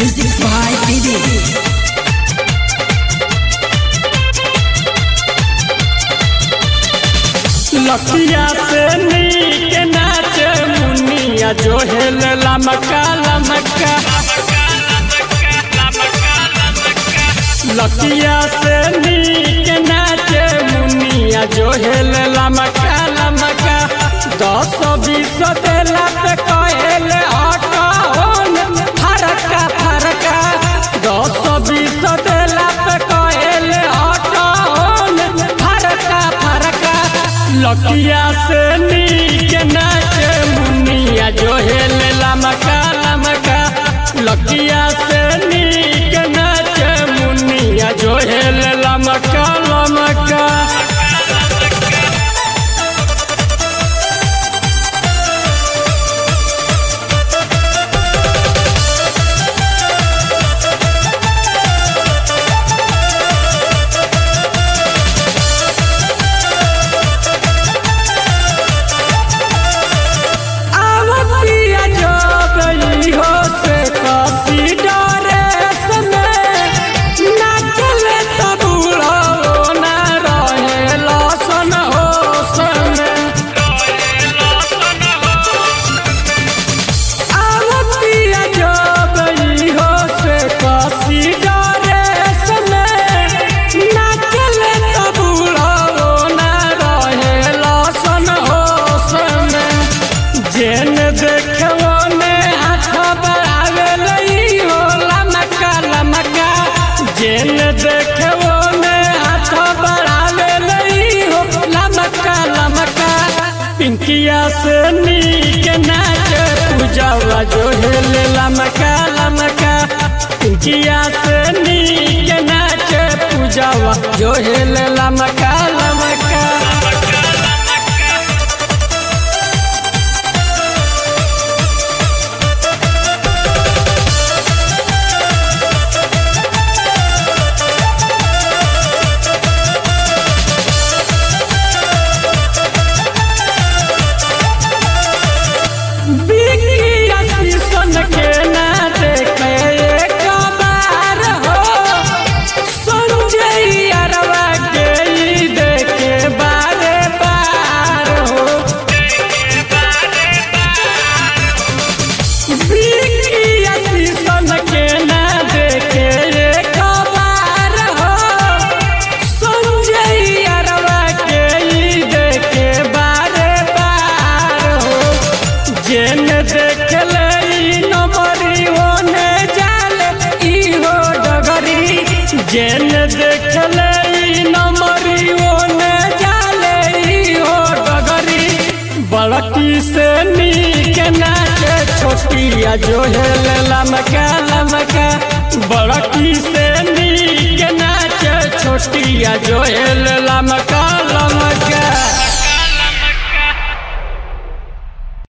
Music by Didi. लकिया से नीक नाच मुनिया जो हेल लमका लमका लकिया से नीक नाच मुनिया जो हेल लमका लमका दस बीस देला पे कहल हटौन फरका फरका दस बीस देला पे कहल हटौन फरका फरका लकिया से नीक नाच मुनिया जो हेल लमका लमका लकिया से नीक नाच मुनिया जो हेल लमका लमका आवतिया जो गई हो से काशी डरे सने नाचले तो बूढ़ो ना रहे लसन हो सने आवतिया जो गई हो से काशी डरे सने नाचले तो बूढ़ो ना रहे लसन हो सने जेन देखो ने हाथ बढ़ावे लई हो लमका लमका जेन देखो ने हाथ बढ़ावे लई हो लमका लमका पिंकिया से नीक नाच पूजावा जो हेल लमका लमका पिंकिया से नीक नाच पूजावा जो हेल लमका लमका बिकिया शीशन के ना देखे एक बार हो संजय अरवा के ई देखे बारे बार हो बिकिया शीशन के ना देखे एक बार हो संजय अरवा के ई देखे बारे बार हो जेन देखले ई नमरी होने जाले ई हो डगरी जेन देखले ई नमरी होने जाले ई हो डगरी बड़की से नीक नाचे छोटिया जो हेल लमका लमका बड़की से नीक नाचे छोटिया जो हेल लमका